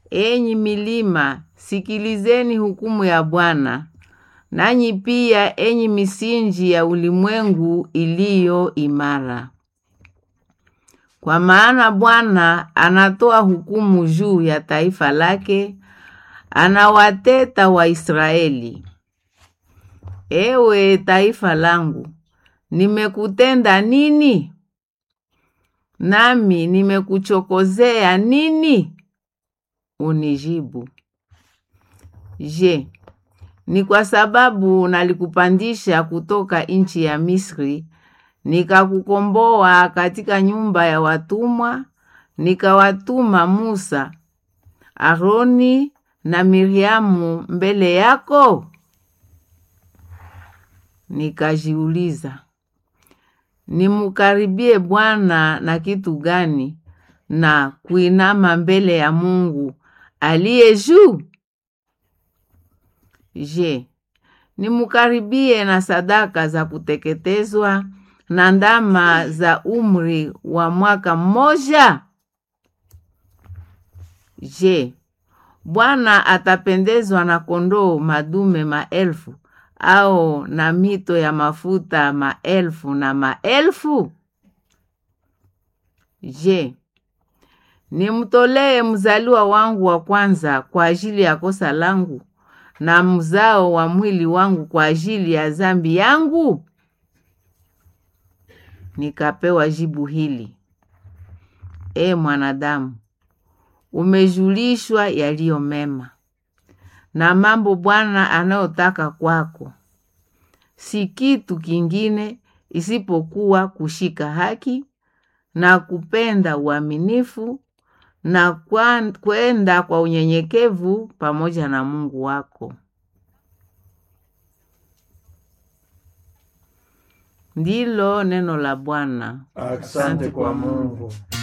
Enyi milima, sikilizeni hukumu ya Bwana, nanyi pia enyi misinji ya ulimwengu iliyo imara. Kwa maana Bwana anatoa hukumu juu ya taifa lake, anawateta Waisraeli. Ewe taifa langu, nimekutenda nini? Nami nimekuchokozea nini? Unijibu. Je, ni kwa sababu nalikupandisha kutoka nchi ya Misri, nikakukomboa katika nyumba ya watumwa, nikawatuma Musa, Aroni na Miriamu mbele yako? Nikajiuliza, nimukaribie Bwana na kitu gani na kuinama mbele ya Mungu aliye juu? Je, nimukaribie na sadaka za kuteketezwa na ndama za umri wa mwaka mmoja? Je, Bwana atapendezwa na kondoo madume maelfu au na mito ya mafuta maelfu na maelfu? Je, nimtolee mzaliwa wangu wa kwanza kwa ajili ya kosa langu na mzao wa mwili wangu kwa ajili ya dhambi yangu? Nikapewa jibu hili: E mwanadamu, umejulishwa yaliyo mema na mambo Bwana anayotaka kwako, si kitu kingine isipokuwa kushika haki na kupenda uaminifu na kwenda kwa unyenyekevu pamoja na Mungu wako. Ndilo neno la Bwana. Asante kwa Mungu.